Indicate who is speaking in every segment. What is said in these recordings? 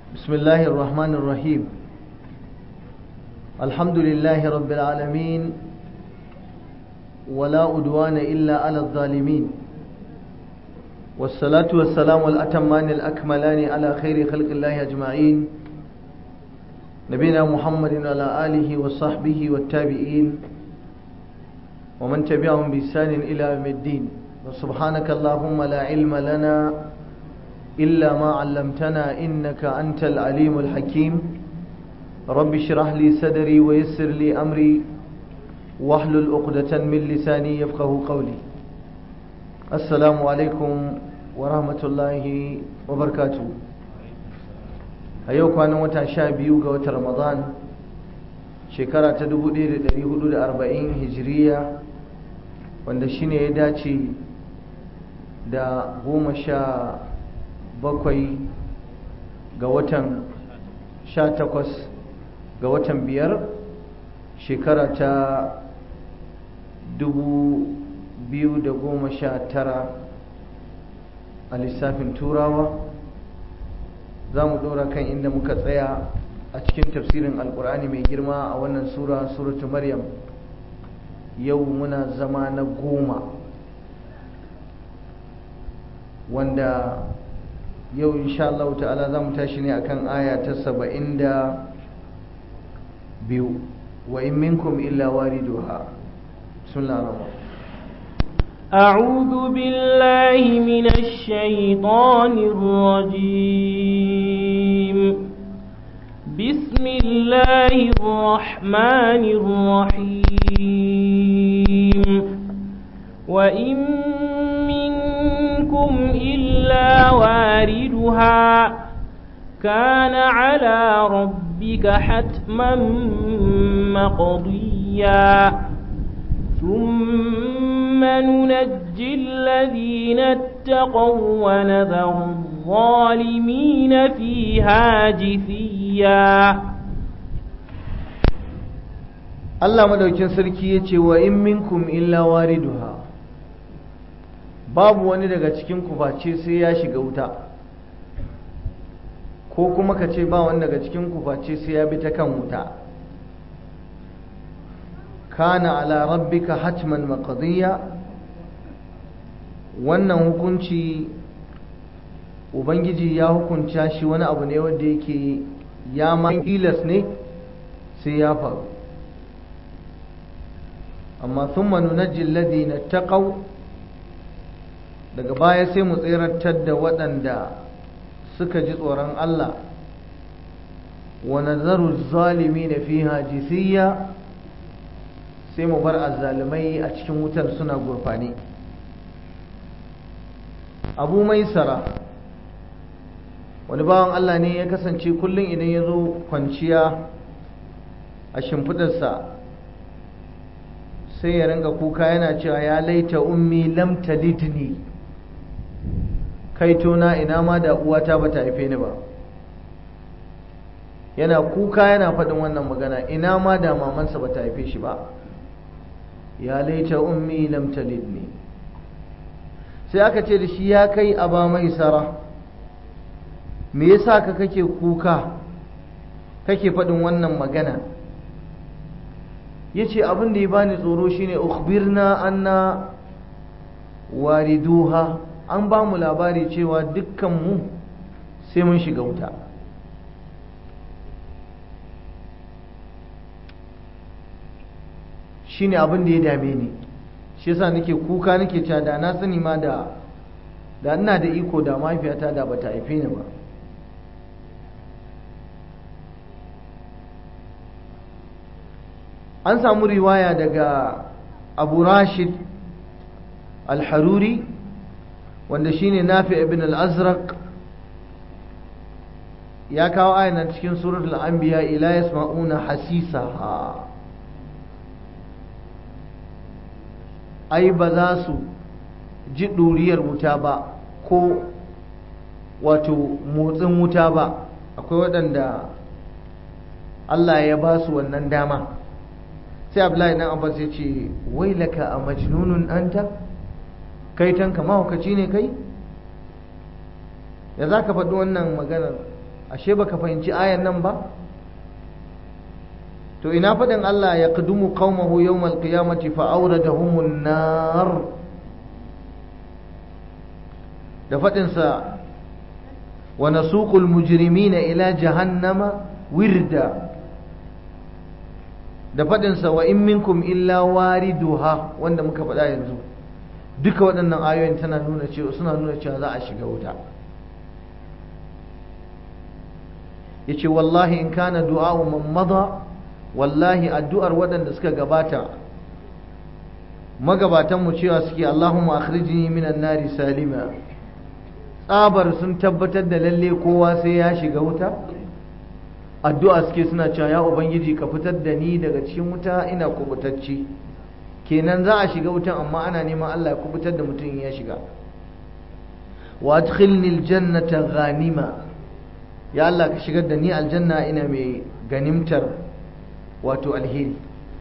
Speaker 1: بسم الله الرحمن الرحيم الحمد لله رب العالمين ولا أدوان إلا على الظالمين والصلاة والسلام الأتمان الأكملان على خير خلق الله أجمعين نبينا محمد وعلى آله وصحبه والتابعين ومن تبعهم بإحسان إلى يوم الدين وسبحانك اللهم لا علم لنا إلا ما علمتنا إنك أنت العليم الحكيم رب اشرح لي صدري ويسر لي أمري واحلل عقدة من لساني يفقه قولي السلام عليكم ورحمة الله وبركاته أيوك أنا متى شابيو قوة رمضان شكرا تدبو دير دري حدود أربعين هجرية wanda shine ya dace da goma sha bakwai ga watan sha takwas ga watan biyar shekara ta dubu biyu da goma sha tara a lissafin turawa za mu ɗora kan inda muka tsaya a cikin tafsirin alkur'ani mai girma a wannan sura suratu maryam yau muna zama na goma wanda yau insha Allah ta'ala za mu tashi ne akan aya ta saba'in da biyu wa in minkum illa wariduha bismillah ar-rahman
Speaker 2: أعوذ بالله من الشيطان الرجيم بسم الله الرحمن الرحيم وإن منكم إلا واردها كان على ربك حتما مقضيا ثم ننجي الذين اتقوا ونذر الظالمين فيها جثيا
Speaker 1: Allah madaukin sarki ya ce wa in minkum illa wariduha babu wani daga cikin ku face sai ya shiga wuta ko kuma ka ce ba wani daga cikin ku face sai ya bi ta kan wuta kana ala rabbika hatman maqdiya wannan hukunci ubangiji ya hukunta shi wani abu ne wanda yake ya ma tilas ne sai ya faru amma thumma nunajji alladhina taqaw daga baya sai mu tsirantar da waɗanda suka ji tsoron Allah wa nazaru zalimi na fiha jisiya sai mu bar azzalimai a cikin wutar suna gurfani abu maisara wani bawan Allah ne ya kasance kullum idan ya zo kwanciya a shimfidarsa sai ya ringa kuka yana cewa ya laita ummi lam talidni kaitona ina ma da uwata ba ta haife ni ba yana kuka yana faɗin wannan magana ina ma da mamansa ba ta haife shi ba ya laita ummi lam talidni sai aka ce da shi ya kai aba mai sara me yasa ka kake kuka kake faɗin wannan magana yace abin da ya bani tsoro shine ukhbirna anna wariduha an ba mu labari cewa dukkan mu sai mun shiga wuta shine abin da ya dame ni shi yasa nake kuka nake cewa da na sani ma da da ina da iko da mahaifiyata da bata haife ni ba an samu riwaya daga abu rashid al-haruri wanda shine nafi ibn al-azraq ya kawo ayyana cikin suratul anbiya ila yasma'una hasisaha ai ba za su ji ɗuriyar wuta ba ko wato motsin wuta ba akwai waɗanda Allah ya ba su wannan dama sai abdullahi dan abbas ya ce wai laka a majnunun anta kai tanka mahaukaci ne kai ya za ka faɗi wannan maganar ashe baka fahimci ayan nan ba to ina faɗin Allah ya kudumu qaumahu yawmal qiyamati fa awradahumun nar da faɗin sa wa nasuqul mujrimina ila jahannama wirda da faɗin sa wa in minkum illa wariduha wanda muka faɗa yanzu duka waɗannan ayoyin tana nuna cewa suna nuna cewa za a shiga wuta yace wallahi in kana du'a'u man mada wallahi addu'ar waɗanda suka gabata magabatan mu cewa suke Allahumma akhrijni minan nari salima tsabar sun tabbatar da lalle kowa sai ya shiga wuta addu'a suke suna cewa ya ubangiji ka fitar da ni daga cikin wuta ina kubutacci kenan za a shiga wutan amma ana neman Allah ya kubutar da mutum ya shiga wa adkhilni aljannata ghanima ya Allah ka shigar da ni aljanna ina mai ganimtar wato alheri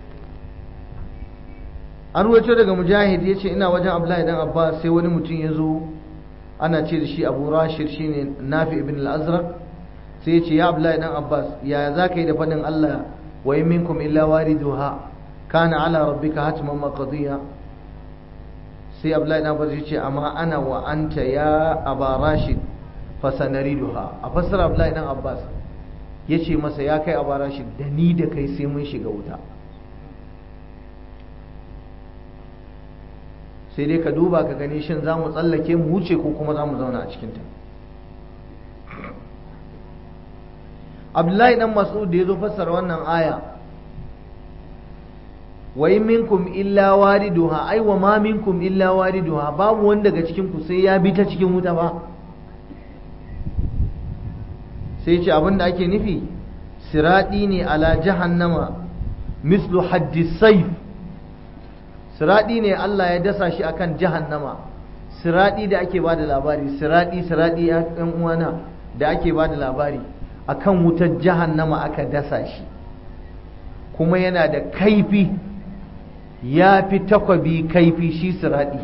Speaker 1: an ruwaito daga mujahid ya ce ina wajen abdullahi dan abbas sai wani mutum ya zo ana ce da shi abu rashid shine nafi ibn al-azraq sai ya ce ya abdullahi dan abbas yaya za ka yi da faɗin allah wa in minkum illa wariduha kana ala rabbika hatman maqdiya sai abdullahi dan abbas ya ce amma ana wa anta ya aba rashid fasanariduha a fassara abdullahi dan abbas ya ce masa ya kai aba rashid da ni da kai sai mun shiga wuta sai dai ka duba ka gani shin za mu tsallake mu wuce ko kuma za mu zauna a cikinta abdullahi dan mas'ud da ya zo fassara wannan aya wa in minkum illa wariduha ai wa ma minkum illa wariduha babu wanda daga cikin ku sai ya bi ta cikin wuta ba sai ce abinda ake nufi siradi ne ala jahannama mislu haddi saif siradi ne Allah ya dasa shi akan jahannama siradi da ake bada labari siradi siradi yan uwana da ake bada labari akan wutar jahannama aka dasa shi kuma yana da kaifi ya fi takwabi kaifi shi siradi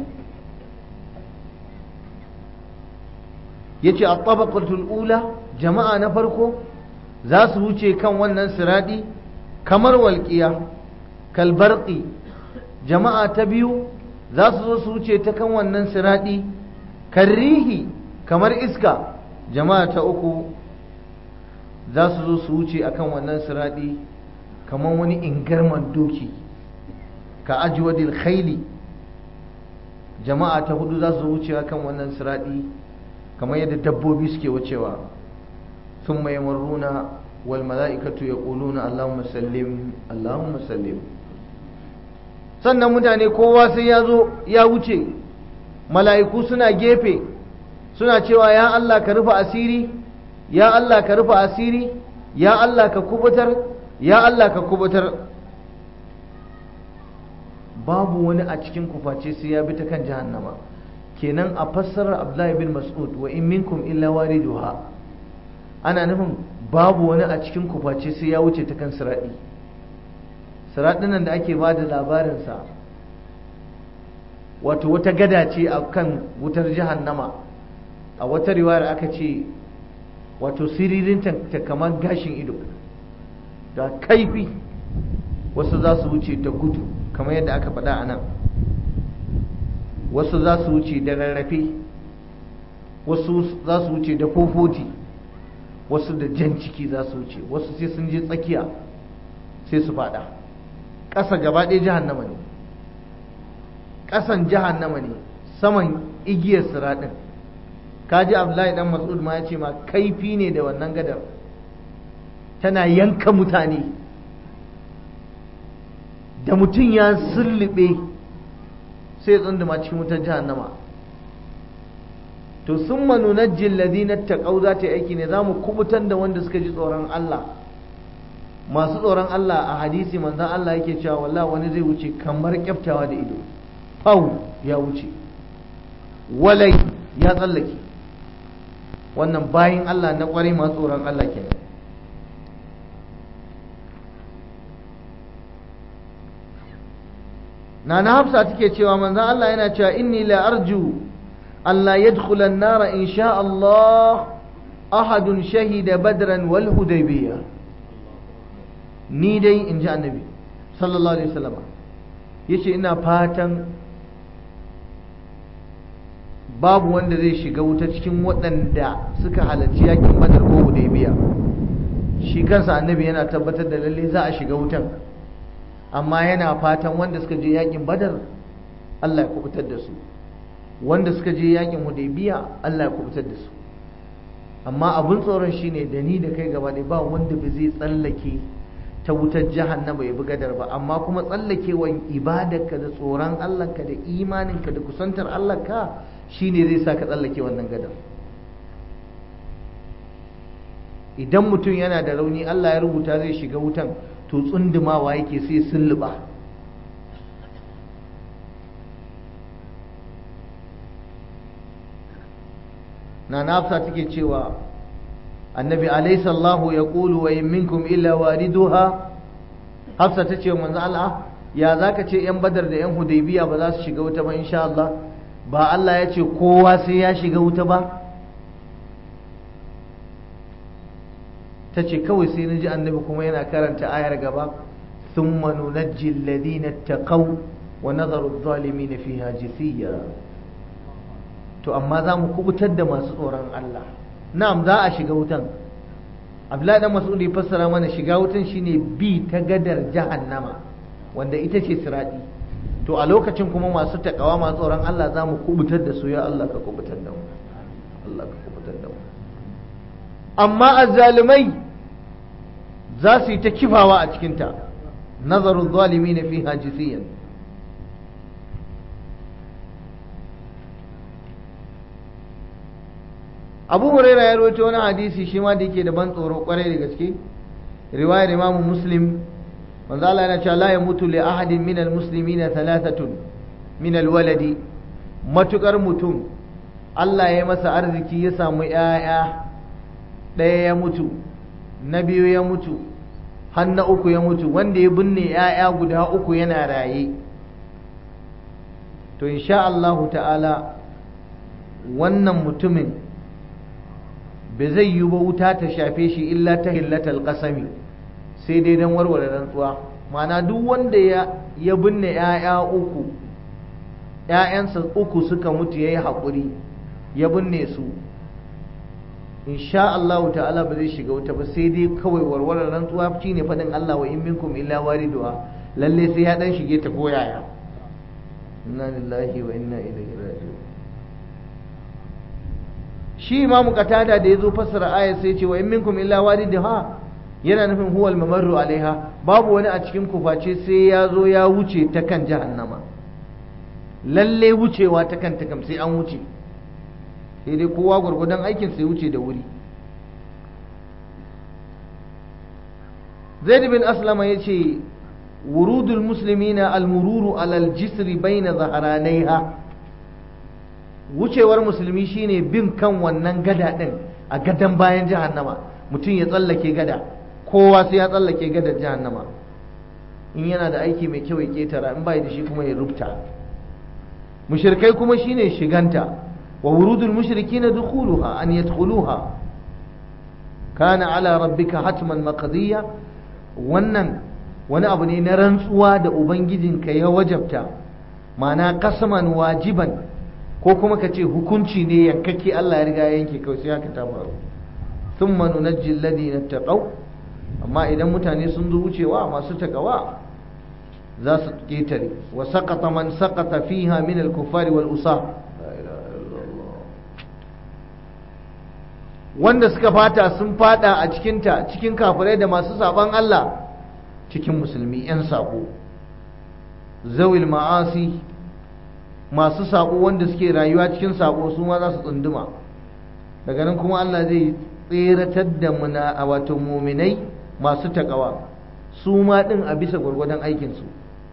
Speaker 1: ya ce a tabakatul ula jama'a na farko za su wuce kan wannan siradi kamar walƙiya kalbarƙi jama'a ta biyu za su zo su wuce ta kan wannan siradi karrihi kamar iska jama'a ta uku za su zo su wuce akan wannan siradi kamar wani ingarman doki ka ajwadil khaili jama'a ta hudu za su wuce akan wannan siradi kamar yadda dabbobi suke wucewa ثم يمرون والملائكة يقولون اللهم سلم اللهم سلم sannan mutane kowa sai ya zo ya wuce mala'iku suna gefe suna cewa ya Allah ka rufe asiri ya Allah ka rufe asiri ya Allah ka kubutar ya Allah ka kubutar babu wani a cikin kuface sai ya bi ta kan jahannama kenan a fassarar Abdullahi bin Mas'ud wa in minkum illa wariduha ana nufin babu wani a cikin kuface sai ya wuce ta kan siraɗi siraɗin nan da ake ba da labarinsa wato wata gada ce a kan wutar jahannama a wata riwayar aka ce wato siririn ta kamar gashin ido da kaifi wasu za su wuce da gudu kamar yadda aka faɗa a nan wasu za su wuce da rarrafe wasu za su wuce da fofoti wasu da jan ciki za su wuce wasu sai sun je tsakiya sai su fada ƙasa gaba ɗaya jahannama ne ƙasan jahannama ne saman igiyar siraɗin kaji abdullahi dan mas'ud ma ya ce ma kaifi ne da wannan gadar tana yanka mutane da mutum ya sullube sai tsunduma cikin wutar jahannama to sun manunajjin ladina taqaw za ta yi aiki ne za mu kubutar da wanda suka ji tsoron Allah masu tsoron Allah a hadisi manzan Allah yake cewa wallahi wani zai wuce kamar kyaftawa da ido fau ya wuce walai ya tsallake wannan bayin Allah na kwarai masu tsoron Allah kenan Nana Hafsa take cewa manzan Allah yana cewa inni la arju Allah ya nara in sha Allah ahadun shahida badran wal hudaybiyah ni dai in ji annabi sallallahu alaihi wasallam yace ina fatan babu wanda zai shiga wuta cikin waɗanda suka halarci yakin badar ko hudaybiya shi kansa annabi yana tabbatar da lalle za a shiga wutan amma yana fatan wanda suka je yakin badar Allah ya kubutar da su wanda suka je yakin hudaybiya Allah ya kubutar da su amma abin tsoron shine da ni da kai gaba ɗaya ba wanda ba zai tsallake ta wutar jahannama ya bi gadar ba amma kuma tsallakewan ibadarka da tsoron Allahnka da imaninka da kusantar Allahnka shine zai sa ka tsallake wannan gadar idan mutum yana da rauni Allah ya rubuta zai shiga wutan to tsundumawa yake sai sulluba na nafsa take cewa annabi alaysa Allahu yaqulu wa in minkum illa wariduha hafsa tace manzo Allah ya zaka ce yan badar da yan hudaybiya ba za su shiga wuta ba insha Allah ba Allah ya ce kowa sai ya shiga wuta ba ta ce kawai sai na ji annabi kuma yana karanta ayar gaba thumma nunajji alladhina taqaw wa nadharu adh-dhalimin fiha jithiya to amma za mu kubutar da masu tsoron Allah na'am za a shiga wutan Abdullahi dan Mas'ud ya fassara mana shiga wutan shine bi ta gadar jahannama wanda ita ce sirati to a lokacin kuma masu takawa masu tsoron Allah za mu kubutar da su ya Allah ka kubutar da mu Allah ka kubutar da mu amma azzalumai za su yi ta kifawa a cikinta nazarun zalimi na fi hajisiyan abu huraira ya rawaito wani hadisi shi ma da yake da ban tsoro kwarai da gaske riwayar imamu muslim manzo Allah yana cewa la yamutu li ahadin min almuslimina thalathatun min alwaladi matukar mutum Allah ya masa arziki ya samu 'ya'ya ɗaya ya mutu na biyu ya mutu har na uku ya mutu wanda ya binne ‘ya'ya guda uku yana raye to insha Allahu ta'ala wannan mutumin ba zai yi ba wuta ta shafe shi illa ta hillatal ƙasami sai dai don warware rantsuwa mana duk wanda ya binne ‘ya'ya uku ‘ya'yansa uku suka mutu ya yi haƙuri ya binne su insha Allah ta'ala ba zai shiga wuta ba sai dai kawai warwarar rantsuwa shine fadin Allah wa in minkum illa wariduha lalle sai ya dan shige ta koyaya inna lillahi wa inna ilaihi raji'un shi imam qatada da yazo fassara ayat sai ce wa in minkum illa wariduha yana nufin huwal mamarru alaiha babu wani a cikin ku face sai ya zo ya wuce ta kan jahannama lalle wucewa ta kan ta kam sai an wuce sai dai kowa gwargwadon aikin sai wuce da wuri zaid bin aslama ya ce wurudul muslimina almururu alal jisri baina zaharanaiha wucewar musulmi shine bin kan wannan gada din a gadan bayan jahannama mutum ya tsallake gada kowa sai ya tsallake gadar jahannama in yana da aiki mai kyau ya ketara in bai da shi kuma ya rubuta mushrikai kuma shine shiganta وورود المشركين دخولها أن يدخلوها كان على ربك حتما مقضية wannan wani abu ne na rantsuwa da ubangijinka ya wajabta ma'ana kasaman wajiban ko kuma ka ce hukunci ne yankake Allah ya riga yanke kawai sai haka ta faru thumma nunajji alladhina taqaw amma idan mutane sun zo wucewa masu takawa za su ketare wa saqata man saqata fiha min al-kuffari wal usah wanda suka fata sun fada a cikinta cikin kafirai da masu saban Allah cikin musulmi 'yan sako zawil ma'asi masu sako wanda suke rayuwa cikin sako su ma za su tsunduma daga nan kuma Allah zai tseratar da muna a wato muminai masu takawa su ma din a bisa gwargwadon aikinsu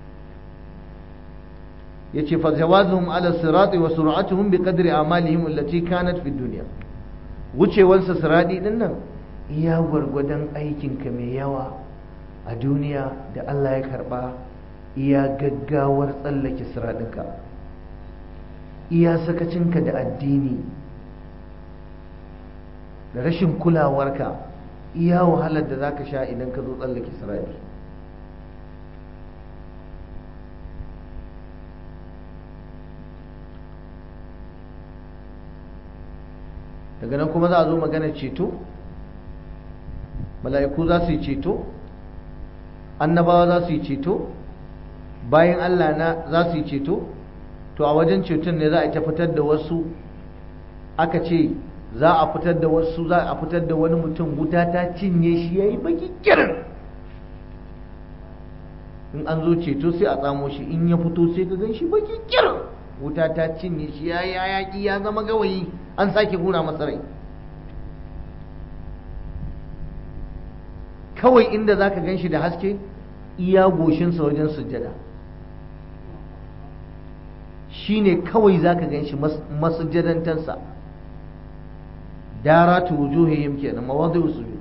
Speaker 1: ya ce fa jawazuhum ala sirati wa sur'atuhum bi qadri amalihim allati kanat fi dunya wucewarsa siradi din nan iya gwargwadon aikinka mai yawa a duniya da Allah ya karba iya gaggawar tsallake siradinka iya sakacinka da addini da rashin kulawarka iya wahalar da za ka sha idan ka zo tsallake sirari daga nan kuma za a zo magana ceto mala'iku za su yi ceto annabawa za su yi ceto bayan allah na za su yi ceto to a wajen ceton ne za a ta fitar da wasu aka ce za a fitar da wasu za a fitar da wani mutum wuta ta cinye shi ya yi baki kirin in an zo ceto sai a tsamo shi in ya fito sai ka gan shi baki kirin wuta ta cinye shi ya yi hayaki ya zama gawayi an sake hura masa rai kawai inda za ka gan shi da haske iya goshinsa wajen sujjada shi ne kawai za ka gan shi masujjadantarsa daratu wujuhihim kenan mawadi sujud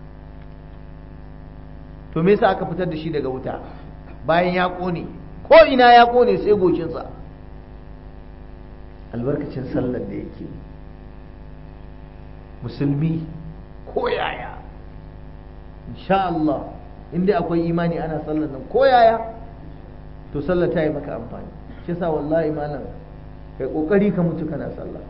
Speaker 1: to me yasa aka fitar da shi daga wuta bayan ya kone ko ina ya kone sai goshinsa albarkacin sallar da yake musulmi ko yaya insha Allah inda akwai imani ana sallar nan ko yaya to sallar ta yi maka amfani shi yasa wallahi malam kai kokari ka mutu kana sallah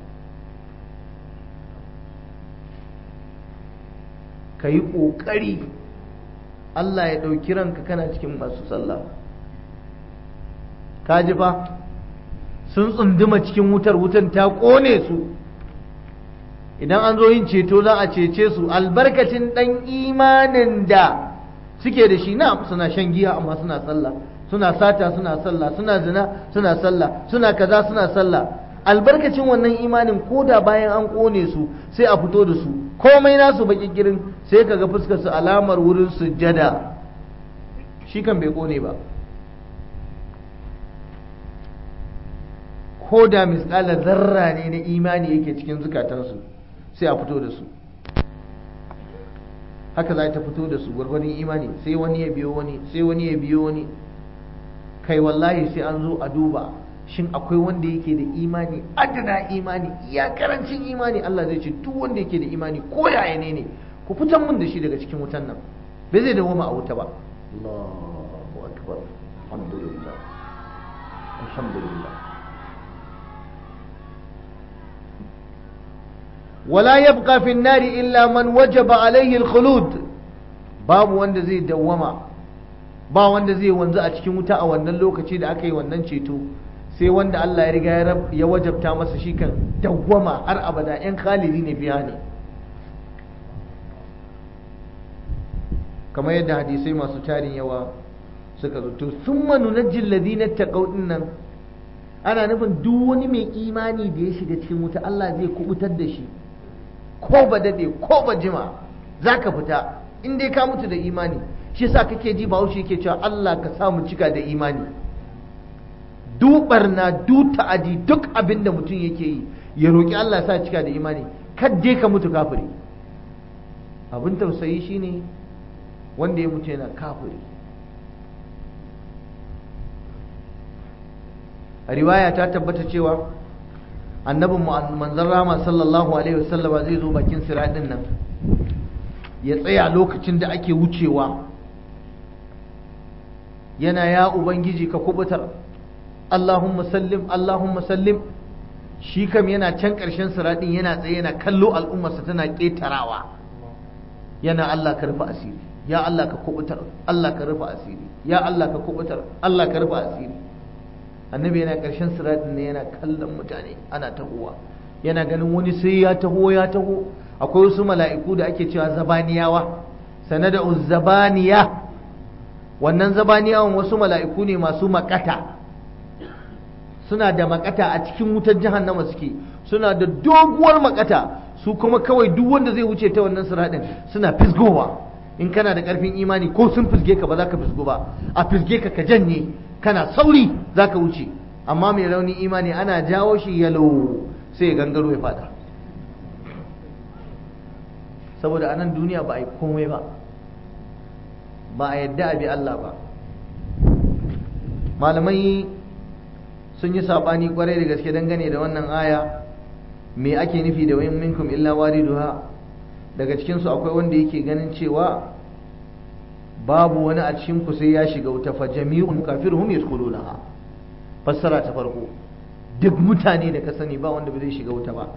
Speaker 1: ka yi kokari Allah ya ɗauki ranka kana cikin masu sallah ka ji fa sun tsunduma cikin wutar wutan ta ƙone su idan an zo yin ceto za a cece su albarkacin ɗan imanin da suke da shi na suna shan giya amma suna sallah suna sata suna sallah suna zina suna sallah suna kaza suna sallah albarkacin wannan imanin ko da bayan an ƙone su sai a fito da su komai nasu baki girin sai kaga fuskar su alamar wurin sujjada shi kan bai ƙone ba ko da misƙala zarra ne na imani yake cikin zukatansu sai a fito da su haka za ta fito da su gwargwadon imani sai wani ya biyo wani sai wani ya biyo wani kai wallahi sai an zo a duba shin akwai wanda yake da imani adana imani iya karancin imani Allah zai ce duk wanda yake da imani ko yaya ne ne ku fitan mun da shi daga cikin wutan nan bai zai dawo a wuta ba Allahu akbar alhamdulillah alhamdulillah ولا يبقى في النار إلا من وجب عليه الخلود باب wanda zai dawwama ba wanda zai wanzu a cikin wuta a wannan lokaci da aka yi wannan ceto sai wanda Allah ya riga ya wajabta masa shi kan dawwama har abada yan khalidi ne biya ne kamar yadda hadisai masu tarin yawa suka zo to summa nunajjil ladina taqaw nan ana nufin duk wani mai imani da ya shiga cikin wuta Allah zai kubutar da shi ko ba dade ko ba jima za ka fita in dai ka mutu da imani shi yasa kake ji bahaushe yake cewa Allah ka sa mu cika da imani dubar na du ta'adi duk abin da mutum yake yi ya roki Allah sa cika da imani kadde ka mutu kafiri abin tausayi shine wanda ya mutu yana kafiri a riwaya ta tabbata cewa annabin manzon rama sallallahu alaihi wasallama zai zo bakin siradin nan ya tsaya lokacin da ake wucewa yana ya ubangiji ka kubutar Allahumma sallim Allahumma sallim shi kam yana can ƙarshen siradin yana tsaye yana kallo al'ummarsa tana ƙetarawa yana Allah ka rufe asiri ya Allah ka kubutar Allah ka rufe asiri ya Allah ka kubutar Allah ka rufe asiri annabi yana ƙarshen siratin ne yana kallon mutane ana tahowa yana ganin wani sai ya taho ya taho akwai wasu mala'iku da ake cewa zabaniyawa sanada zabaniya wannan zabaniyawan wasu mala'iku ne masu makata suna da makata a cikin wutar jahannama suke suna da doguwar makata su kuma kawai duk wanda zai wuce ta wannan siratin suna fisgowa in kana da ƙarfin imani ko sun fisge ka ba za ka fisgo ba a fisge ka ka janye kana sauri za ka wuce amma mai rauni imani ana jawo shi yalo sai ya gangaro ya fada saboda a nan duniya ba a yi komai ba ba a yadda a bi Allah ba malamai sun yi saɓani kwarai da gaske dangane da wannan aya me ake nufi da wayin minkum illa wariduha daga cikinsu akwai wanda yake ganin cewa babu wani a cikin ku sai ya shiga wuta fa jami'un kafirhum yadkhulunaha fassara ta farko duk mutane da ka sani ba wanda ba zai shiga wuta ba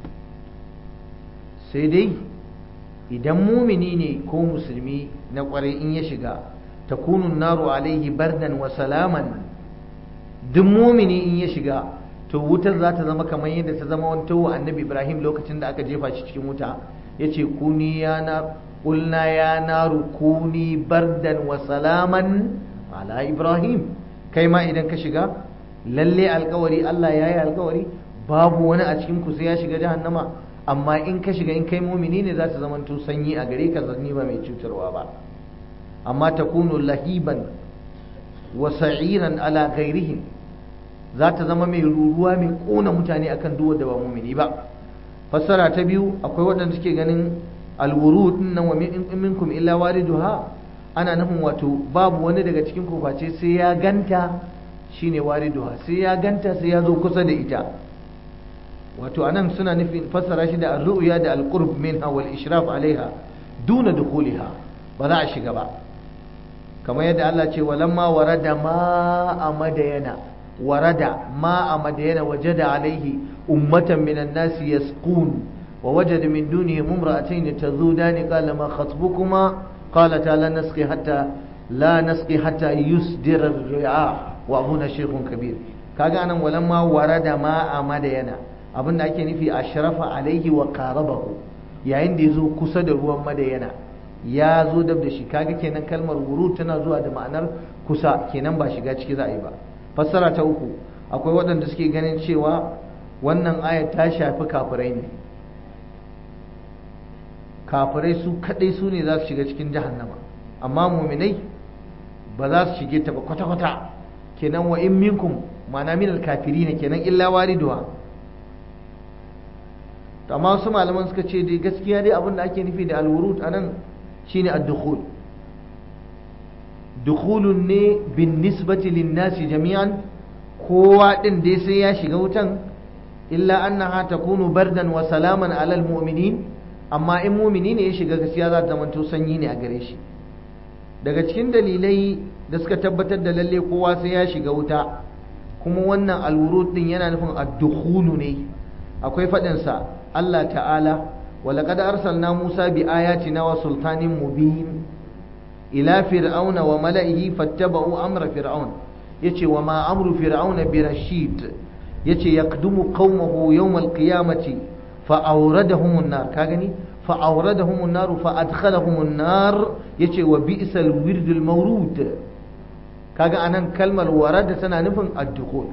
Speaker 1: sai dai idan mumini ne ko musulmi na kwarai in ya shiga takunun naru alaihi bardan wa salaman duk mumini in ya shiga to wutar za ta zama kamar yadda ta zama wani tawo annabi ibrahim lokacin da aka jefa shi cikin wuta ya ce kuni ya na ƙulna ya naru kuni bardan wa salaman ala ibrahim kai ma idan ka shiga lalle alkawari allah ya yi alkawari babu wani a cikin ku sai ya shiga jahannama amma in ka shiga in kai mumini ne za ta zama to sanyi a gare ka zanni ba mai cutarwa ba amma takunu lahiban wa sa'iran ala ghairihim za ta zama mai ruruwa mai kona mutane akan duwar da ba mumini ba fassara ta biyu akwai waɗanda suke ganin alwurud nan wa minkum illa wariduha ana nufin wato babu wani daga cikin ku face sai ya ganta shine wariduha sai ya ganta sai ya zo kusa da ita wato anan suna nufin fassara shi da ar-ru'ya da al-qurb minha wal ishraf alaiha duna dukhuliha ba za a shiga ba kamar yadda Allah ce walamma warada ma a madayana warada ma a madayana wajada alaihi ummatan minan nasi yasqun wa wajada min dunihim imra'atayn tazudani qala ma khatbukuma qalata la nasqi hatta la nasqi hatta yusdira ar-ri'a wa abuna shaykhun kabir kaga anan walamma warada ma a madayana abinda ake nufi ashrafa alaihi wa qarabahu yayin da yazo kusa da ruwan madayana ya zo dab da shi kaga kenan kalmar wuru tana zuwa da ma'anar kusa kenan ba shiga ciki za a yi ba fassara ta uku akwai waɗanda suke ganin cewa wannan ayat ta shafi kafirai ne kafirai su kaɗai su ne za su shiga cikin jahannama amma muminai ba za su shige ta ba kwata-kwata kenan wa in minkum ma'ana min kafiri ne kenan illa wariduwa amma wasu malaman suka ce dai gaskiya dai abin da ake nufi da alwurud anan shine ad-dukhul dukhulun ne bin nisbati lin-nasi jami'an kowa din dai sai ya shiga wutan illa annaha takunu bardan wa salaman ala al-mu'minin amma in mu'mini ne ya shiga gaskiya za ta zamanto sanyi ne a gare shi daga cikin dalilai da suka tabbatar da lalle kowa sai ya shiga wuta kuma wannan alwurud din yana nufin ad-dukhulu ne akwai fadin sa Allah ta'ala ولقد أرسلنا موسى بآياتنا وسلطان مبين إلى فرعون وملئه فاتبعوا أمر فرعون يتي وما أمر فرعون برشيد يتي يقدم قومه يوم القيامة فأوردهم النار كاغني فأوردهم النار فأدخلهم النار يتي وبئس الورد المورود كاغا أنا كلمة ورد سنة نفن الدخول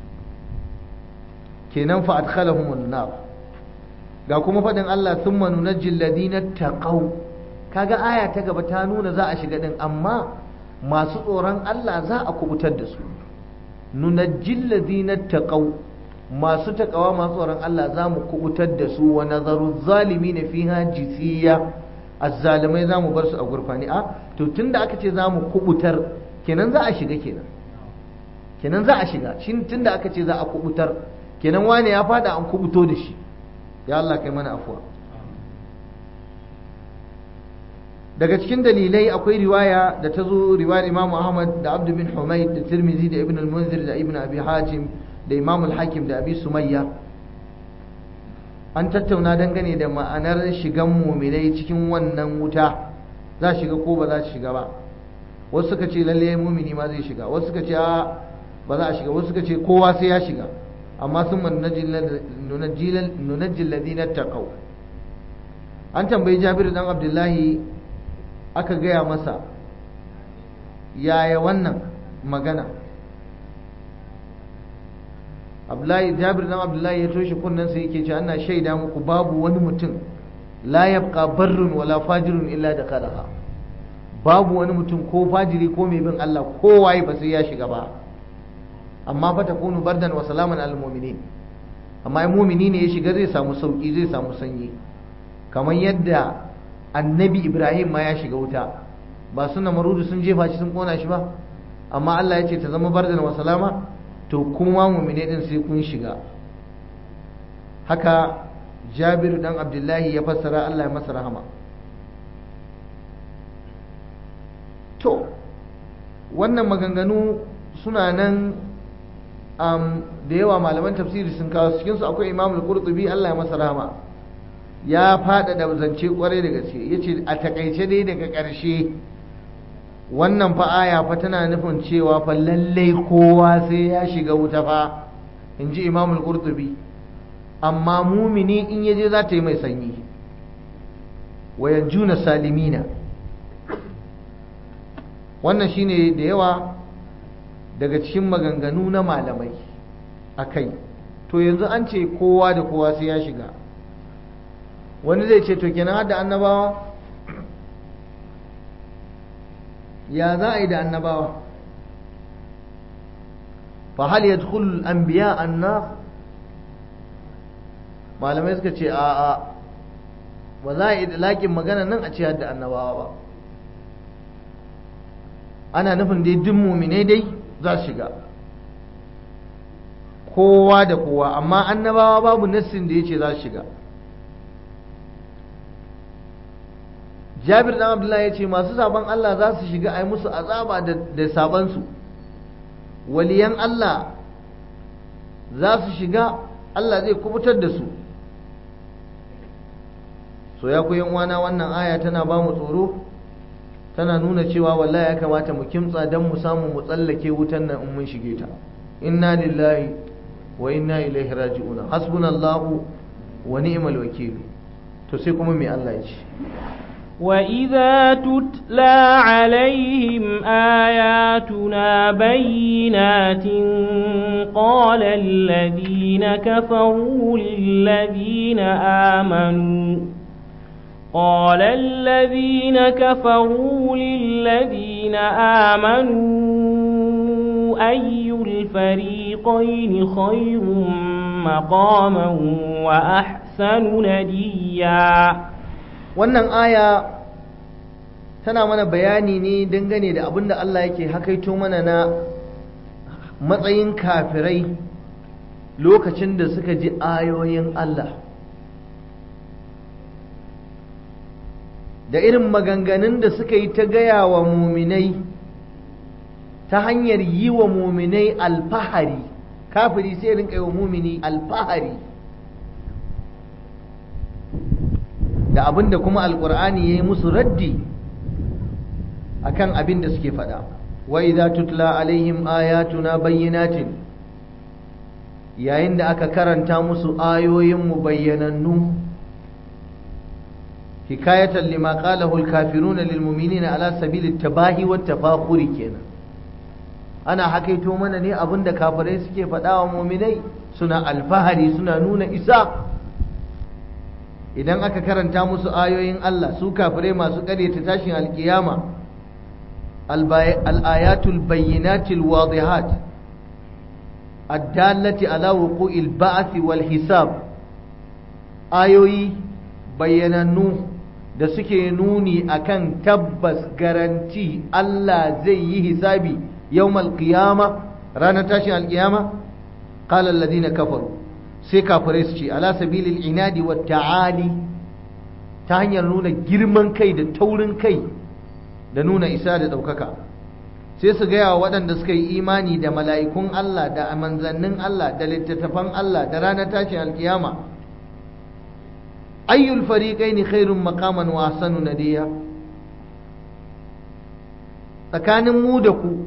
Speaker 1: كينام فأدخلهم النار ga kuma faɗin Allah sun manu na jilladina taƙau kaga aya ta gaba ta nuna za a shiga ɗin amma masu tsoron Allah za a kubutar da su nuna jilladina taƙau masu taƙawa masu tsoron Allah za mu kubutar da su wa nazaru zalimi na fiha jisiya azzalimai za mu bar su a gurfani a to tunda aka ce za mu kubutar kenan za a shiga kenan kenan za a shiga shin tunda aka ce za a kubutar kenan wane ya fada an kubuto da shi ya Allah kai mana afuwa daga cikin dalilai akwai riwaya da ta zo riwayar Imam Ahmad da Abd bin Humayd da Tirmidhi da Ibn al-Munzir da Ibn Abi Hatim da Imam al-Hakim da Abi Sumayya an tattauna dangane da ma'anar shigan muminai cikin wannan wuta za shiga ko ba za shiga ba wasu suka ce lalle mumini ma zai shiga wasu suka ce a ba za a shiga wasu suka ce kowa sai ya shiga amma sun nunajjil ladina taqaw an tambayi Jabir dan Abdullahi aka gaya masa yaya wannan magana Abdullahi Jabir dan Abdullahi ya toshe kunnen sa yake cewa ana shaida muku babu wani mutum la yabqa barrun wala fajirun illa da kalaha babu wani mutum ko fajiri ko mai bin Allah kowaye ba sai ya shiga ba amma fa takunu bardan wa salaman al mu'minin amma mu'mini ne ya shiga zai samu sauki zai samu sanyi kamar yadda annabi Ibrahim ma ya shiga wuta ba suna marudu sun jefa shi sun kona shi ba amma Allah ya ce ta zama bardan wa salama to kuma mu'mine din sai kun shiga haka jabiru dan abdullahi ya fassara Allah ya masa rahama to wannan maganganu suna nan um, da yawa malaman tafsiri sun kawo cikinsu akwai imamul qurtubi Allah ya masa rahama ya faɗaɗa zance kwarai da gaske ya ce a takaice dai daga ƙarshe wannan fa aya fa tana nufin cewa fa lallai kowa sai ya shiga wuta fa in ji imamul qurtubi amma mumini in yaje za ta yi mai sanyi wayan juna salimina wannan shine da yawa daga cikin maganganu na malamai a kai to yanzu an ce kowa da kowa sai ya shiga wani zai ce to kenan hada annabawa ya za a yi da annabawa fa hal yadkhulu al-anbiya an-nar malamai suka ce a a ba za a yi laƙin magana nan a ce hadda annabawa ba ana nufin dai duk muminai dai za su shiga kowa da kowa amma annabawa babu nassin da ya ce za su shiga jabir dan abdullahi ya ce masu saban Allah za su shiga a yi musu azaba da sabansu waliyan Allah za su shiga Allah zai kubutar da su so ya ku uwana wannan aya tana ba mu tsoro tana nuna cewa wallahi ya kamata mu kimtsa don mu samu mu tsallake wutan nan in mun shige ta inna lillahi wa inna ilaihi raji'un hasbunallahu wa ni'mal wakil to sai kuma me Allah ya ce
Speaker 2: وإذا تتلى عليهم آياتنا بينات قال الذين كفروا للذين آمنوا قال الذين كفروا للذين آمنوا أي الفريقين خير مقاما وأحسن نديا
Speaker 1: wannan aya tana mana bayani ne dangane da abin da Allah yake hakaito mana na matsayin kafirai lokacin da suka ji ayoyin Allah da irin maganganun da suka yi ta gaya wa muminai ta hanyar yi wa muminai alfahari kafiri sai rinka yi wa mumini alfahari da abin da kuma alkur'ani ya yi musu raddi akan abin da suke faɗa wa idza tutla alaihim ayatuna bayyinatin yayin da aka karanta musu ayoyinmu bayyanannu hikayatan lima qalahu alkafiruna lilmu'minina ala sabili tabahi wat tafakhuri kenan ana hakaito mana ne abin da kafirai suke faɗa wa mu'minai suna alfahari suna nuna isa idan aka karanta musu ayoyin Allah su kafirai masu ƙaryata tashin alkiyama al-ayatul bayyinatil wadihat addallati ala wuqu'il ba'th wal hisab ayoyi bayyanannu da suke nuni akan tabbas garanti Allah zai yi hisabi yawmal qiyama ranar tashin alkiyama qala alladhina kafaru sai kafirai su ce ala sabilil inadi wa ta'ali ta hanyar nuna girman kai da taurin kai da nuna isa da ɗaukaka sai su gaya wa waɗanda suka yi imani da mala'ikun Allah da manzannin Allah da littattafan Allah da ranar tashin alkiyama ayyul fariqaini khairun maqaman wa ahsanu nadiya tsakanin mu da ku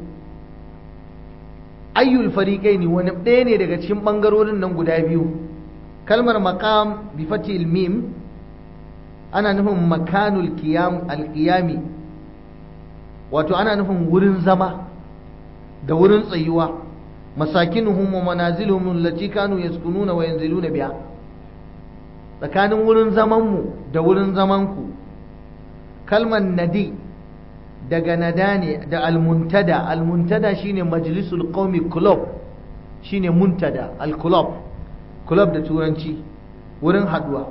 Speaker 1: ayyul fariqaini wani ɗaya ne daga cikin ɓangarorin nan guda biyu kalmar maqam bi fatil mim ana nufin makanul qiyam alqiyami wato ana nufin wurin zama da wurin tsayuwa masakinuhum wa manaziluhum allati kanu yaskununa wa yanziluna biha tsakanin wurin zaman mu da wurin zaman ku kalmar nadi daga nada ne da almuntada almuntada shine majlisul qaumi club shine muntada al-club club da turanci wurin haduwa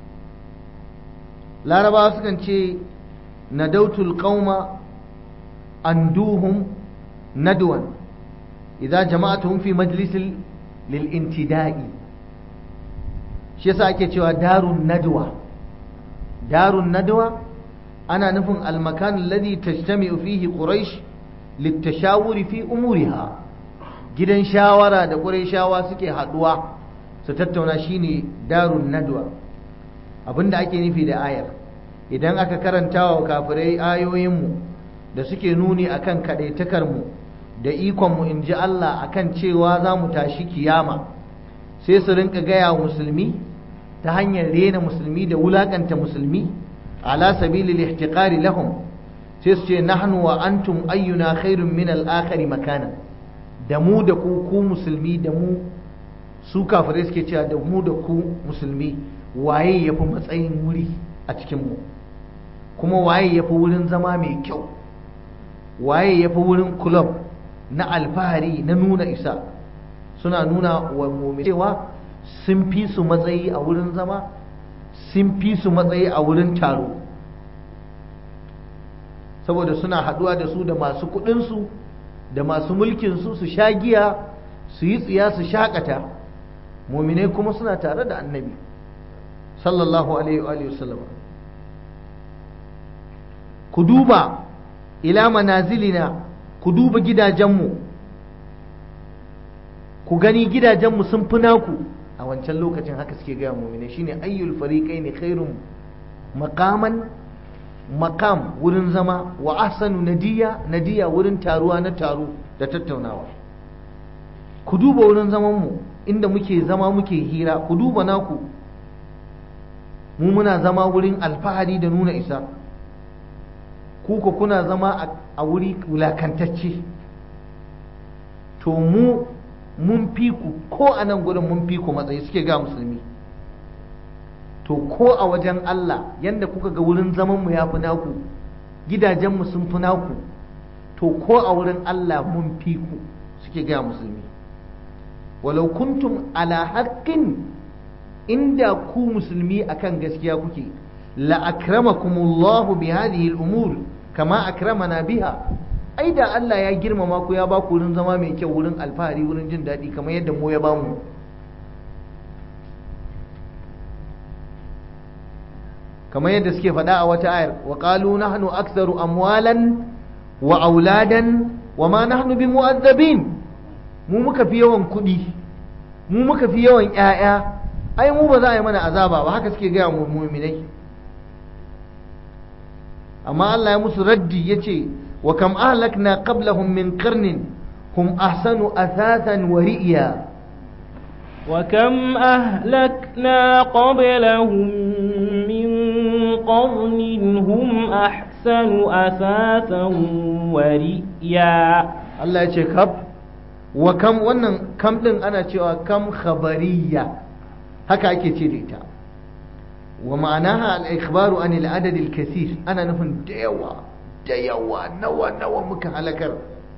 Speaker 1: larabawa sukan ce nadautul qauma anduhum nadwan idza jama'atuhum fi majlisil lil intida'i shi shi yasa ake cewa darun nadwa darun nadwa ana nufin almakan alladhi tajtami'u fihi quraish litashawuri fi umuriha gidan shawara da qurayshawa suke haduwa su tattauna shine darun nadwa abinda ake nufi da ayar idan aka karanta wa kafirai ayoyinmu da suke nuni akan kaɗaitakarmu da ikonmu in ji Allah akan cewa za mu tashi kiyama sai su rinka gaya wa musulmi ta hanyar rena musulmi da wulakanta musulmi ala sabilil ihtiqari lahum sai su ce nahnu wa antum ayyuna khairun min al-akhari makana da mu da ku ku musulmi da mu su kafirai suke cewa da mu da ku musulmi waye yafi matsayin wuri a cikin mu kuma waye yafi wurin zama mai kyau waye yafi wurin club na alfahari na nuna isa suna nuna wa mu'min cewa sun fi su matsayi a wurin zama sun fi su matsayi a wurin taro saboda suna haduwa da su da masu kudinsu da masu mulkinsu su sha giya su yi tsiya su shakata muminai kuma suna tare da annabi sallallahu alaihi wa sallam ku duba ila manazilina ku duba gidajenmu ku gani gidajenmu sun fi naku a wancan lokacin haka suke gaya muminai shine ayyul fariqai ne khairun maqaman maqam wurin zama wa ahsanu nadiya nadiya wurin taruwa na taro da tattaunawa ku duba wurin zaman mu inda muke zama muke hira ku duba naku mu muna zama wurin alfahari da nuna isa ku ko kuna zama a wuri wulakantacce to mu mun fi ku ko a nan gurin mun fi ku matsayi suke ga musulmi to ko a wajen Allah yanda kuka ga wurin zaman mu ya fi naku gidajenmu sun fi naku to ko a wurin Allah mun fi ku suke ga musulmi walau kuntum ala haqqin inda ku musulmi akan gaskiya kuke la akramakumullahu bi hadhihi al-umur kama akramana biha ai da Allah ya girmama ku ya ba ku wurin zama mai kyau wurin alfahari wurin jin daɗi kamar yadda mu ya ba mu kamar yadda suke faɗa a wata ayar wa qalu nahnu aktharu amwalan wa auladan wa ma nahnu bi mu'azzabin mu muka fi yawan kuɗi mu muka fi yawan ƴaƴa ai mu ba za a yi mana azaba ba haka suke gaya mu mu'minai amma Allah ya musu raddi yace wa kam ahlakna qablahum min qarnin hum ahsanu athathan wa ri'ya
Speaker 2: وكم أهلكنا قبلهم من قرن هم أحسن أثاثا ورئيا
Speaker 1: Allah ya ce kab wa kam wannan kam din ana cewa kam khabariya haka ake ce da ita wa ma'anaha al-ikhbaru an al-adad al-kathir ana nufin da yawa da yawa nawa nawa muka halakar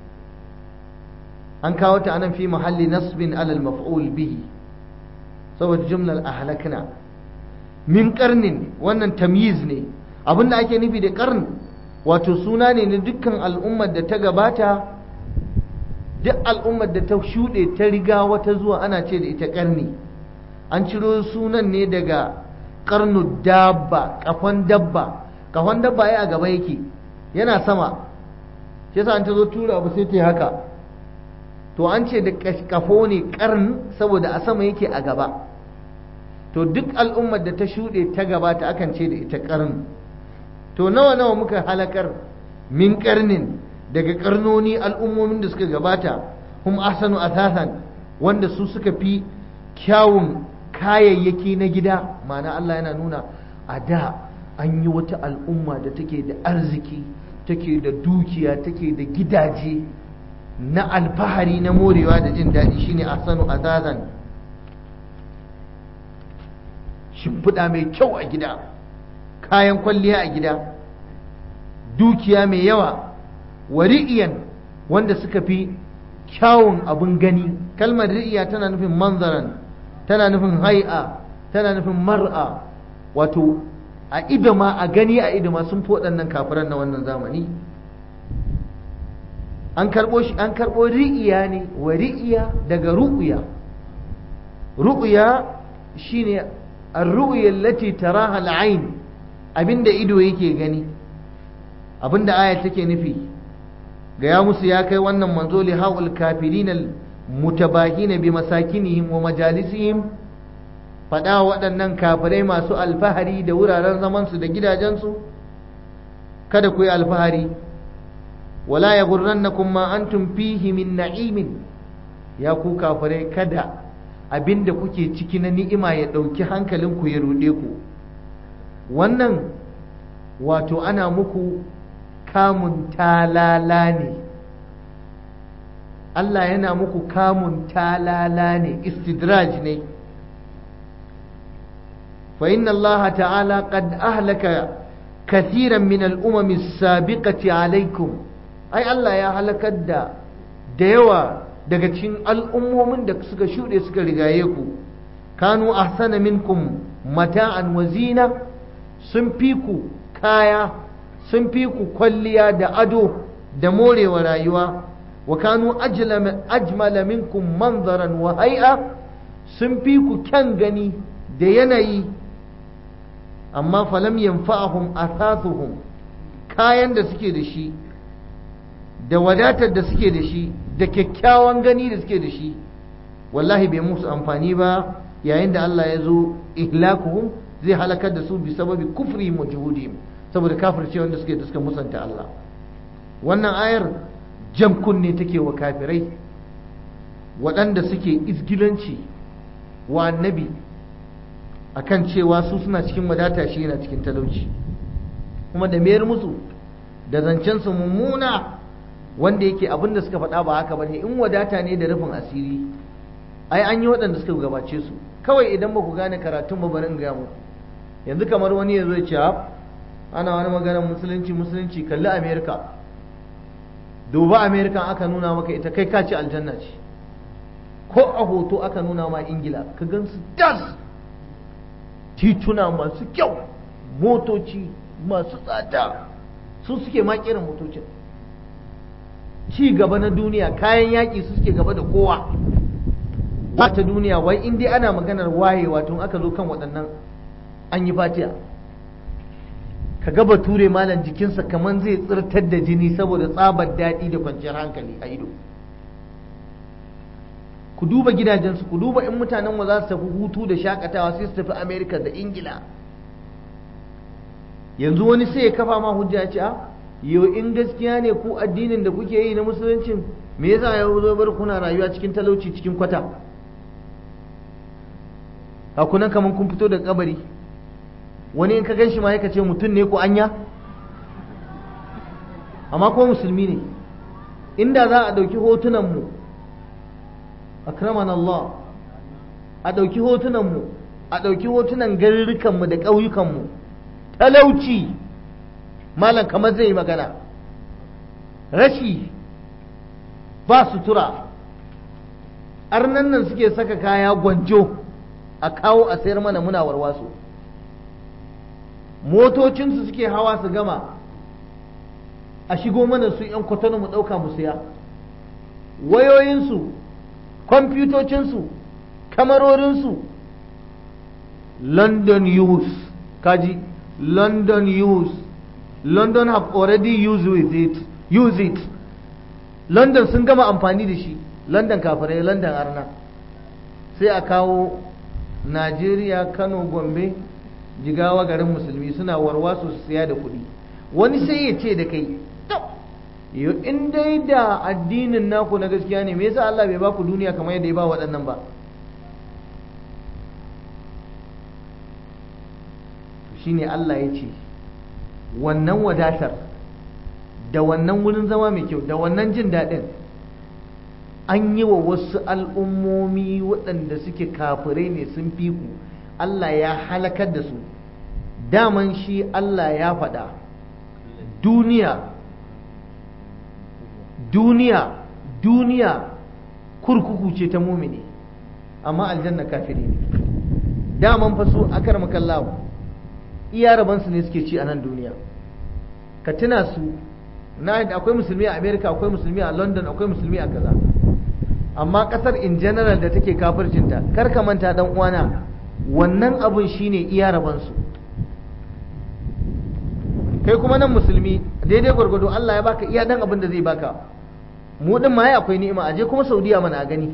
Speaker 1: an kawo ta anan fi mahalli nasbin ala al-maf'ul bihi saboda jumlar ahlakna min karnin wannan tamyiz ne abinda ake nufi da karn wato suna ne na dukkan al'ummar da ta gabata duk al'ummar da ta shuɗe ta riga wata zuwa ana ce da ita karni an ciro sunan ne daga karnu dabba kafan dabba kafan dabba ya a gaba yake yana sama shi yasa an ta zo tura abu sai ta yi haka to an ce da kafo ne karn saboda a sama yake a gaba to duk al'ummar da ta shuɗe ta gabata akan ce da ita karn to nawa nawa muka halakar min karnin daga karnoni al'ummomin da suka gabata hum ahsanu athathan wanda su suka fi kyawun kayayyaki na gida ma'ana Allah yana nuna a da an yi wata al'umma da take da arziki take da dukiya take da gidaje na alfahari na morewa da jin daɗi shine ahsanu athathan shimfiɗa mai kyau a gida kayan kwalliya a gida dukiya mai yawa wari'iyan wanda suka fi kyawun abin gani kalmar ri'iya tana nufin manzaran tana nufin hai'a tana nufin mar'a wato a idoma a gani a idoma sun fi waɗannan kafiran na wannan zamani an karɓo shi an karɓo ri'iya ne wa ri'iya daga ru'uya ru'uya shine ar-ru'ya allati taraha al-ayn abinda ido yake gani abinda aya take nufi ga ya musu ya kai wannan manzo li haul kafirin mutabahina bi masakinihim wa majalisihim faɗa waɗannan kafirai masu alfahari da wuraren zamansu da gidajensu kada ku yi alfahari wala ya gurrannakum ma antum fihi min na'imin ya ku kafirai kada abinda kuke ciki na ni'ima ya ɗauki hankalinku ya ruɗe ku wannan wato ana muku kamun talala ne Allah yana muku kamun talala ne istidraj ne فإن الله تعالى قد أهلك كثيرا من الأمم السابقة عليكم أي الله يا هلك الدا ديوا daga cikin al'ummomin da suka shuɗe suka rigaye ku kanu ahsana minkum mata'an wa zina sun fi ku kaya sun fi ku kwalliya da ado da morewa rayuwa wa kanu ajmala minkum manzaran wa hai'a sun fi ku kyan gani da yanayi amma falam yanfa'ahum athathuhum kayan da suke da shi da wadatar da suke da shi da kyakkyawan gani da suke da shi wallahi bai musu amfani ba yayin da Allah ya zo ihlakuhum zai halakar da su bi sababi kufri wa juhudihim saboda kafirce wanda suke da suka musanta Allah wannan ayar jam kunne take wa kafirai waɗanda suke izgilanci wa annabi akan cewa su suna cikin wadata shi yana cikin talauci kuma da mayar musu da zancen su mummuna wanda yake abin da suka faɗa ba haka bane in wadata ne da rufin asiri ai an yi waɗanda suka gabace su kawai idan ba ku gane karatun ba bari in gaya muku yanzu kamar wani ya zo ya ce ana wani maganar musulunci musulunci kalli amerika duba amerika aka nuna maka ita kai ka ce aljanna ce ko a hoto aka nuna ma ingila ka gan su das tituna masu kyau motoci masu tsada su suke makirin motocin ci gaba na duniya kayan yaƙi su suke gaba da kowa ba ta duniya wai in dai ana maganar wayewa tun aka zo kan waɗannan an yi fatiya ka gaba ture malam jikinsa kamar zai tsirtar da jini saboda tsabar daɗi da kwanciyar hankali a ido ku duba gidajensu ku duba in mutanen wa za su tafi hutu da shakatawa sai su tafi amerika da ingila yanzu wani sai ya kafa ma hujja ce a yau in gaskiya ne ku addinin da kuke yi na musuluncin me yasa ya zo bar kuna rayuwa cikin talauci cikin kwata a kunan kamar kun fito da kabari wani in ka gan shi ma ya ce mutum ne ko anya amma ko musulmi ne inda za a ɗauki hotunanmu mu akraman Allah a ɗauki hotunanmu a ɗauki hotunan garurrukanmu da ƙauyukanmu talauci malam kamar zai magana rashi ba sutura arnan nan suke saka kaya gwanjo a kawo a sayar mana muna warwaso motocinsu suke hawa su gama a shigo mana su 'yan kwatano mu ɗauka mu siya wayoyinsu kwamfutocinsu kamarorinsu london use kaji london use london have already used with it use it london sun gama amfani da shi london kafirai london arna sai a kawo najeriya kano gombe jigawa garin musulmi suna warwaso su siya da kuɗi wani sai ya ce da kai yo in dai da addinin naku na gaskiya ne me yasa Allah bai ba ku duniya kamar yadda ya ba waɗannan ba shine Allah ya ce wannan wadatar da wannan wurin zama mai kyau da wannan jin daɗin an yi wa wasu al'ummomi waɗanda suke kafirai ne sun fi ku Allah ya halakar da su daman shi Allah ya faɗa duniya duniya duniya kurkuku ce ta mumini amma aljanna kafiri ne daman fa su akar makallawa iya rabansu ne suke ci a nan duniya ka tuna su na akwai musulmi a america akwai musulmi a london akwai musulmi a kaza amma kasar in general da take kafircinta kar ka manta dan uwana wannan abun shine iya rabansu kai kuma nan musulmi daidai gwargwado Allah ya baka iya dan abin da zai baka mu din ma akwai ni'ima aje kuma Saudiya mana a gani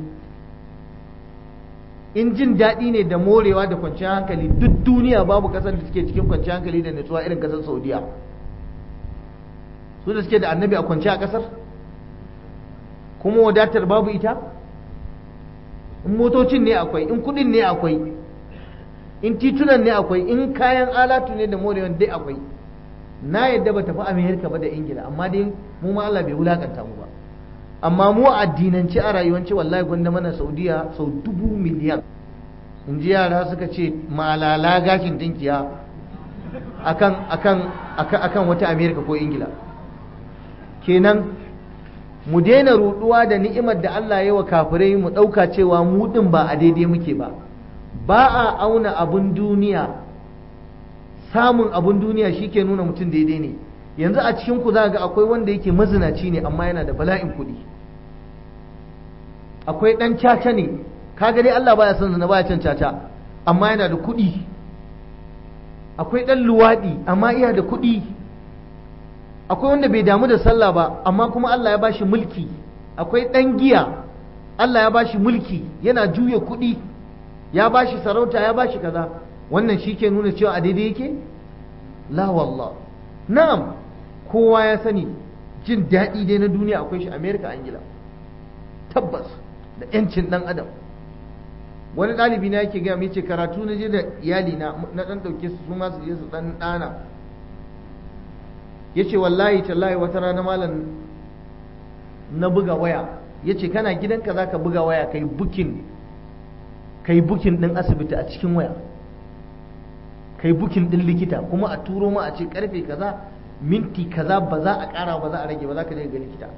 Speaker 1: in jin daɗi ne da morewa da kwanciyar hankali duk duniya babu ƙasar da suke cikin kwanciyar hankali da nutsuwa irin ƙasar Saudiya su da suke da annabi a kwanciya a ƙasar kuma wadatar babu ita in motocin ne akwai in kudin ne akwai in titunan ne akwai in kayan alatu ne da morewan dai akwai na yadda ba tafi amerika ba da ingila amma dai mu ma Allah bai wulakanta mu ba amma mu a addinance a rayuwance wallahi gwanda mana saudiya sau dubu miliyan in ji yara suka ce malala gashin dinkiya akan akan akan wata amerika ko ingila kenan mu daina ruduwa da ni'imar da Allah ya wa kafirai mu ɗauka cewa mu ɗin ba a daidai muke ba ba a auna abun duniya samun abun duniya shi ke nuna mutum daidai ne yanzu a cikin ku za ga akwai wanda yake mazinaci ne amma yana da bala'in kuɗi akwai ɗan caca ne kaga dai Allah baya son zina baya can caca amma yana da kuɗi akwai ɗan luwaɗi amma iya da kuɗi akwai wanda bai damu da sallah ba amma kuma Allah ya bashi mulki akwai ɗan giya Allah ya bashi mulki yana juya kuɗi ya bashi sarauta ya bashi kaza wannan shi ke nuna cewa a daidai yake la wallah na'am kowa ya sani jin daɗi dai na duniya akwai shi amerika angila tabbas da 'yancin ɗan adam wani ɗalibi na yake gaya mai ce karatu na je da iyali na na ɗan ɗauke su ma su je su ɗan ɗana ya ce wallahi tallahi wata rana malam na buga waya ya ce kana gidanka za ka buga waya ka yi bukin ka yi bukin ɗin asibiti a cikin waya ka yi bukin ɗin likita kuma a turo ma a ce karfe kaza minti kaza ba za a ƙara ba za a rage ba za ka je ga likita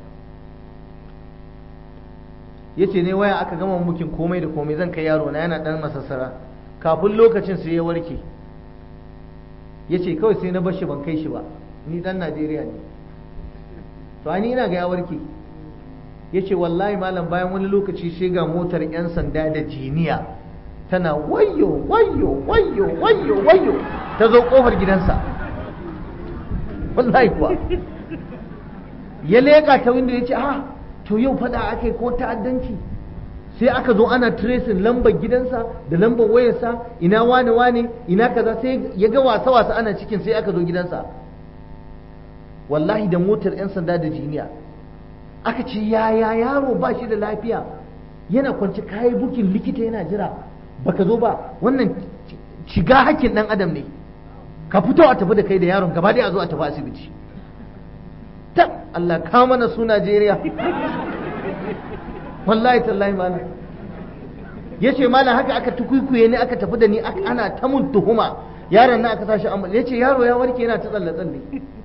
Speaker 1: ya ce ne waya aka gama bukin komai da komai zan kai yaro na yana ɗan masassara kafin lokacin sai ya warke ya ce kawai sai na bar shi ban kai shi ba ni dan Najeriya ne to ani ina ga ya warke yace wallahi malam bayan wani lokaci sai ga motar yan sanda da jiniya tana wayyo wayyo wayyo wayyo wayyo ta zo kofar gidansa wallahi kuwa ya leka ta windo yace ah to yau fada akai ko ta'addanci sai aka zo ana tracing lambar gidansa da lambar wayarsa ina wane wane ina kaza sai ya ga wasa wasa ana cikin sai aka zo gidansa wallahi da motar 'yan sanda da jiniya aka ce yaya yaro ba shi da lafiya yana kwanci kayi bukin likita yana jira baka zo ba wannan shiga hakkin dan adam ne ka fito a tafi da kai da yaron gaba dai a zo a tafi asibiti ta Allah ka mana su Najeriya wallahi tallahi malam yace malam haka aka tukuikuye ne aka tafi da ni ana ta mun tuhuma yaron na aka sashi amma yace yaro ya warke yana ta tsalle tsalle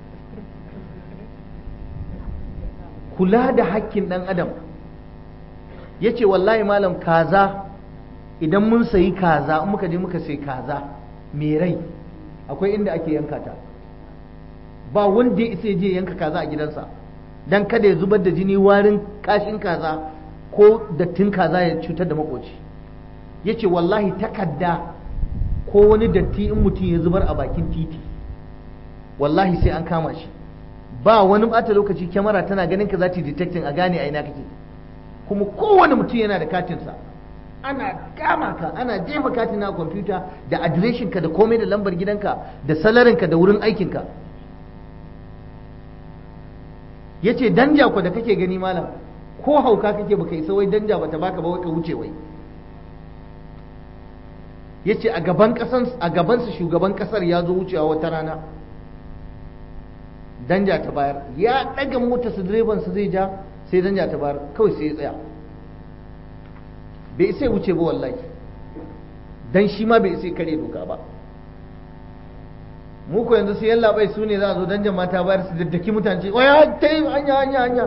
Speaker 1: kula da hakkin ɗan adam ya ce wallahi malam kaza idan mun sayi kaza in muka je muka sayi kaza mai rai akwai inda ake yanka ta ba wanda ya isa je yanka kaza a gidansa don kada ya zubar da jini warin kashin kaza ko dattin kaza ya cutar da makoci ya ce wallahi takarda ko wani datti in mutum ya zubar a bakin titi wallahi sai an kama shi ba wani bata lokaci kyamara tana ganin ka za ta detecting a gane a ina kake kuma kowane mutum yana da katinsa ana kama ka ana jefa katin na kwamfuta da adireshin ka da komai da lambar gidanka da salarin ka da wurin aikin ka yace danja ku da kake gani malam ko hauka kake baka isa wai danja bata baka ba wai ka wuce wai yace a gaban kasan a gaban su shugaban kasar ya zo wucewa wata rana danja ta bayar ya daga mota su direban su zai ja sai danja ta bayar kawai sai ya tsaya bai sai wuce ba wallahi dan shi ma bai sai kare doka ba mu ko yanzu sai yalla bai su ne za a zo danjan mata bayar su daddaki mutane waya ta yi hanya hanya hanya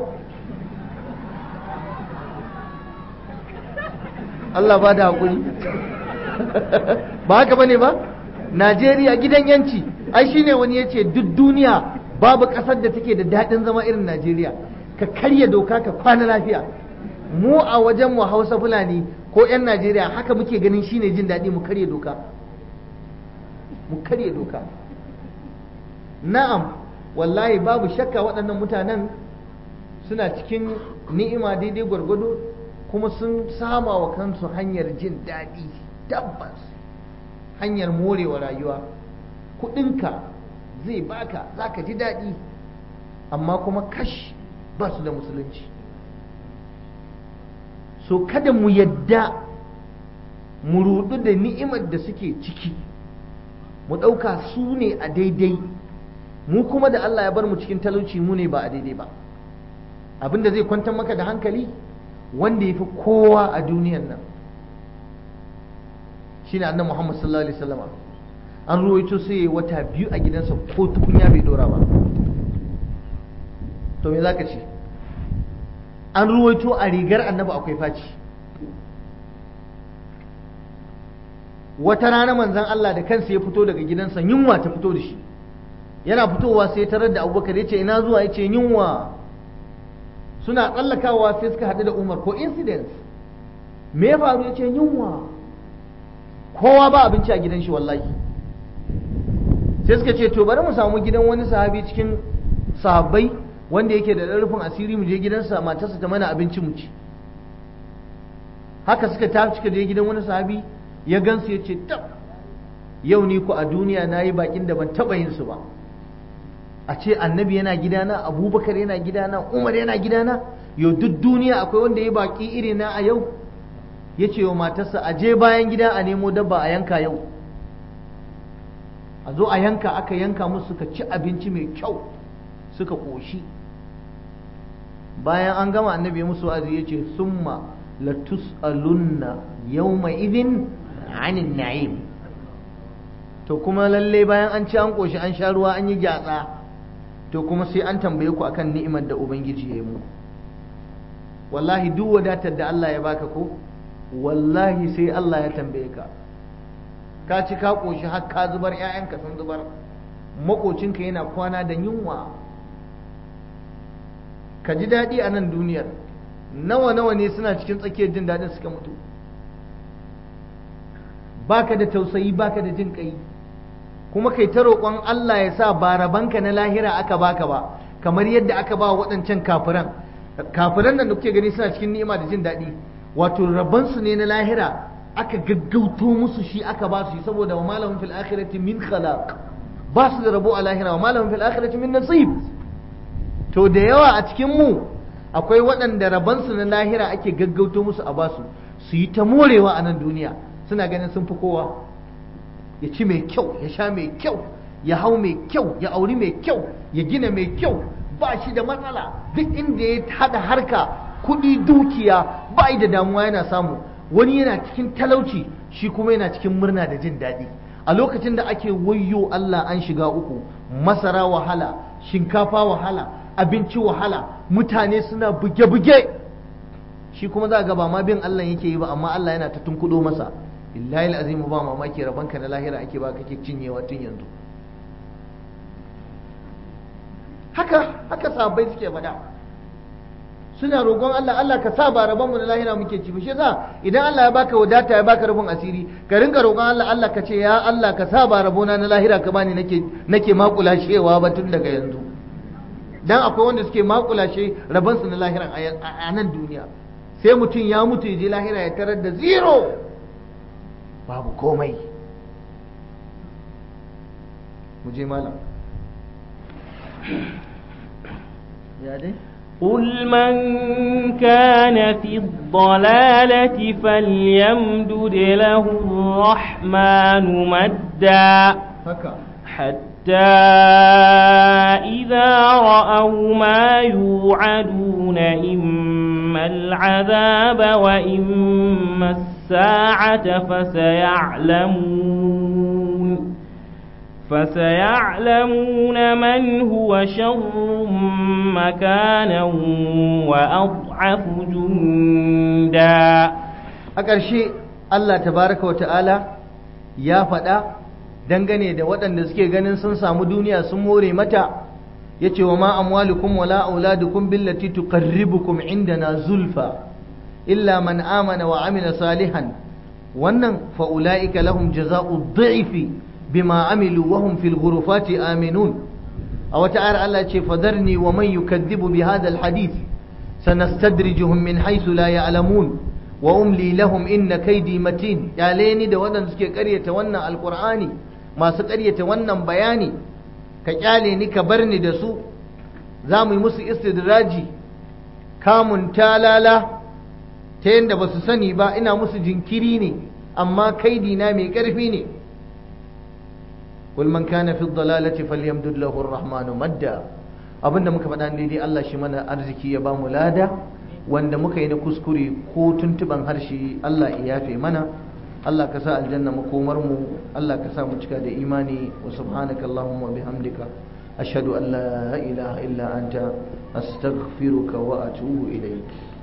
Speaker 1: Allah ba da haƙuri ba haka bane ba Najeriya gidan yanci ai shine wani ya ce duk duniya babu ƙasar da take da daɗin zama irin Najeriya ka karya doka ka kwana lafiya mu a wajen mu Hausa Fulani ko 'yan najeriya haka muke ganin shine jin daɗi mu karya doka mu karya doka na'am wallahi babu shakka waɗannan mutanen suna cikin ni'ima daidai gwargwado kuma sun sama wa kansu hanyar jin daɗi tabbas hanyar morewa rayuwa kuɗinka zai baka za ka ji daɗi amma kuma kash ba su da musulunci so kada mu yadda mu rudu da ni'imar da suke ciki mu ɗauka su ne a daidai mu kuma da Allah ya bar mu cikin talauci mu ne ba a daidai ba abinda zai kwantar maka da hankali wanda ya fi kowa a duniyan nan shine annabi Muhammad sallallahu alaihi wasallam an ruwaito sai yayi wata biyu a gidansa ko tukunya bai dora ba to me zaka ce an ruwaito a rigar annabi akwai faci wata rana manzon Allah da kansa ya fito daga gidansa yunwa ta fito da shi yana fitowa sai tarar da abubakar ya ce ina zuwa ya ce yunwa suna tsallakawa sai suka haɗu da umar ko incidents me ya faru ya ce yunwa kowa ba abinci a gidan shi wallahi sai suka ce to bari mu samu gidan wani sahabi cikin sahabbai wanda yake da rufin asiri mu je gidansa matarsa ta mana abinci mu ci haka suka tafi suka je gidan wani sahabi ya gansu ya ce tab yau ni ku a duniya na yi bakin da ban taɓa yin su ba a ce annabi yana gidana abubakar yana gidana umar yana gidana yau duk duniya akwai wanda ya baki iri na a yau ya ce wa matarsa a je bayan gida a nemo dabba a yanka yau a zo a yanka aka yanka musu suka ci abinci mai kyau suka ƙoshi bayan an gama annabi musu wa'azi ya ce summa latus'alunna yawma idin anin na'im to kuma lalle bayan an ci an ƙoshi an sha ruwa an yi gyatsa to kuma sai an tambaye ku akan ni'imar da ubangiji ya yi mu wallahi duk wadatar da Allah ya baka ko wallahi sai Allah ya tambaye ka ka ci ka ƙoshi har ka zubar ƴaƴanka sun zubar makocinka yana kwana da yunwa ka ji daɗi a nan duniyar nawa nawa ne suna cikin tsakiyar jin daɗin suka mutu baka da tausayi baka da jin ƙai kuma kai ta roƙon Allah ya sa ba rabanka na lahira aka baka ba kamar yadda aka ba waɗancan kafiran kafiran nan da kuke gani suna cikin ni'ima da jin daɗi wato rabansu ne na lahira aka gaggauto musu shi aka ba su saboda wa malamin fil akhirati min khalaq ba su da rabo a lahira wa malamin fil akhirati min nasib to da yawa a cikin mu akwai waɗanda rabansu na lahira ake gaggauto musu a basu su yi ta morewa a nan duniya suna ganin sun fi kowa ya ci mai kyau ya sha mai kyau ya hau mai kyau ya auri mai kyau ya gina mai kyau ba shi da matsala duk inda ya haɗa harka kuɗi dukiya ba da damuwa yana samu wani yana cikin talauci shi kuma yana cikin murna da jin daɗi a lokacin da ake wayyo Allah an shiga uku masara wahala shinkafa wahala abinci wahala mutane suna buge-buge shi kuma za ga ba ma bin Allah yake yi ba amma Allah yana ta tunkudo masa illahi azimu ba mamaki rabanka na lahira ake ba kake cinyewa tun yanzu haka haka sahabbai suke faɗa suna roƙon Allah Allah ka sa ba rabon mu na lahira muke ci shi yasa idan Allah ya baka wadata ya baka rufin asiri ka rinka roƙon Allah Allah ka ce ya Allah ka sa ba rabona na lahira ka bani nake nake makula shewa ba tun daga yanzu dan akwai wanda suke makula she rabon su na lahira a nan duniya sai mutum ya mutu ya je lahira ya tarar da zero babu komai mu je malam ya dai
Speaker 2: قل من كان في الضلالة فليمدد له الرحمن مدا حتى إذا رأوا ما يوعدون إما العذاب وإما الساعة فسيعلمون فسيعلمون من هو شر مكانا وأضعف جندا
Speaker 1: أكرشي الله تبارك وتعالى يا فدا dangane da waɗanda suke ganin sun samu duniya sun more mata yace wa ma amwalukum wala auladukum billati tuqarribukum indana zulfa illa man amana wa amila salihan wannan fa ulaika lahum jazaa'u dhi'fi bima amilu wa hum fil ghurufati aminun a wata ayar Allah ce fadarni wa man yukadhibu bi hadha al hadith sanastadrijuhum min haythu la ya'lamun wa umli lahum inna kaydi matin yaleni da wadanda suke karyata wannan alqur'ani masu karyata wannan bayani ka kyale ni ka bar ni da su za mu yi musu istidraji kamun talala ta yadda ba su sani ba ina musu jinkiri ne amma kaidi na mai ƙarfi ne قل من كان في الضلالة فليمدد له الرحمن مدا abinda muka faɗa daidai Allah shi mana arziki ya bamu lada wanda muka yi na kuskure ko tuntuban harshe Allah ya yafe mana Allah ka sa aljanna makomar mu Allah ka sa mu cika da imani wa subhanaka allahumma bihamdika ashhadu an la ilaha illa anta astaghfiruka wa atubu ilayk